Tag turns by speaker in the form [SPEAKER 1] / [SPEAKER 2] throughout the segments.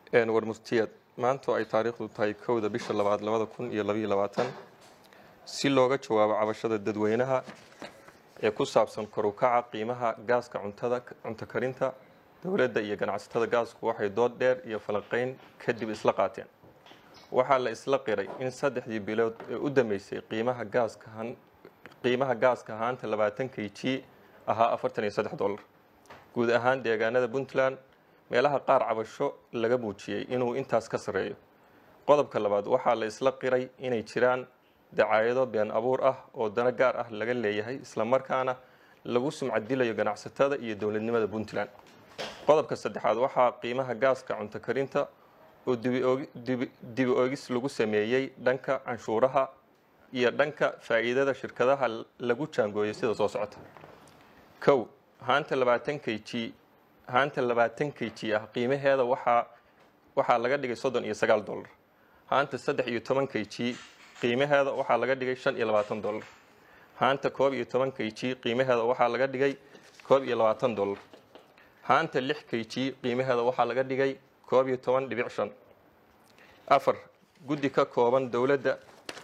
[SPEAKER 1] warmurtiyeed maanta oo ay taariikhdu tahay kowda bisha labaad labada kun iyo labaiyo labaatan si looga jawaabo cabashada dadweynaha ee ku saabsan kor u kaca qiimaha gaaska cuntada cunto karinta dowladda iyo ganacsatada gaasku waxay dood dheer iyo falanqeyn kadib isla qaateen waxaa la isla qiray in saddexdii bilood ee u dambeysay qiimaha gaaska qiimaha gaaska ahaanta labaatan k g ahaa afartan iyo saddex dollar guud ahaan deegaanada puntland meelaha qaar cabasho laga muujiyey inuu intaas ka sarreeyo qodobka labaad waxaa la isla qiray inay jiraan dacaayado been abuur ah oo dano gaar ah laga leeyahay islamarkaana lagu sumcadilayo ganacsatada iyo dowladnimada puntland qodobka saddexaad waxaa qiimaha gaaska cunto karinta oo dibi oogis lagu sameeyey dhanka canshuuraha iyo dhanka faa'iidada shirkadaha lagu jaangooyay sida soo socota kow haanta labaatan k g haanta labaatan k g ah qiimaheeda waxaa waxaa laga dhigay soddon iyo sagaal dollar haanta saddex iyo toban k g qiimaheeda waxaa laga dhigay shan iyo labaatan dollar haanta koob iyo toban k g qiimaheeda waxaa laga dhigay koob iyo labaatan dollar haanta lix k g qiimaheeda waxaa laga dhigay koob iyo toban dhibic shan afar guddi ka kooban dowladda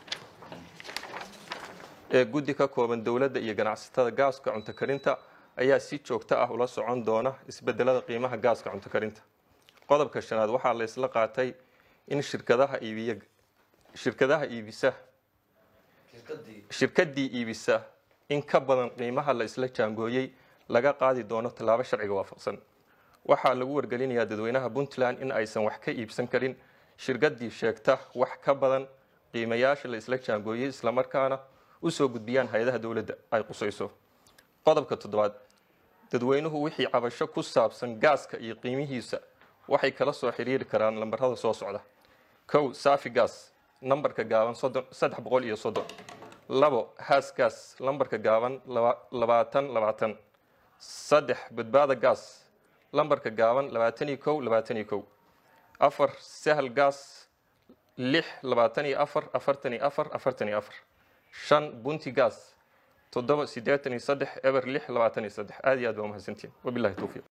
[SPEAKER 1] ee guddi ka kooban dowladda iyo ganacsatada gaaska cunto karinta ayaa si joogto ah ula socon doona isbedelada qiimaha gaaska cunto karinta qodobka shanaad waxaa la isla qaatay in shirkadaha iibiya shirkadaha iibisa shirkadii iibisa in ka badan qiimaha la isla jaangooyey laga qaadi doono tallaabo sharciga waafaqsan waxaa lagu wargelinayaa dadweynaha puntland in aysan wax ka iibsan karin shirkadii sheegta wax ka badan qiimayaasha la isla jaangooyey islamarkaana usoo gudbiyaan hay-adaha dowladda ay qusayso qodobka toddobaad dadweynuhu wixii cabasho ku saabsan gaaska iyo qiimihiisa waxay kala soo xiriiri karaan lambarada soo socda kow safi gas nambarka gaaban saddex boqol iyo soddon labo haas gas lambarka gaaban labaatan labaatan saddex badbaada gas lambarka gaaban labaatan iyo kow labaatan iyo kow afar sahal gas lix labaatan iyo afar afartan iyo afar afartan iyo afar shan bunti gas toddoba siddeetan iyo saddex eber lix labaatan iyo saddex aad iyo aad baa umahadsantiin wabilahi towfiiq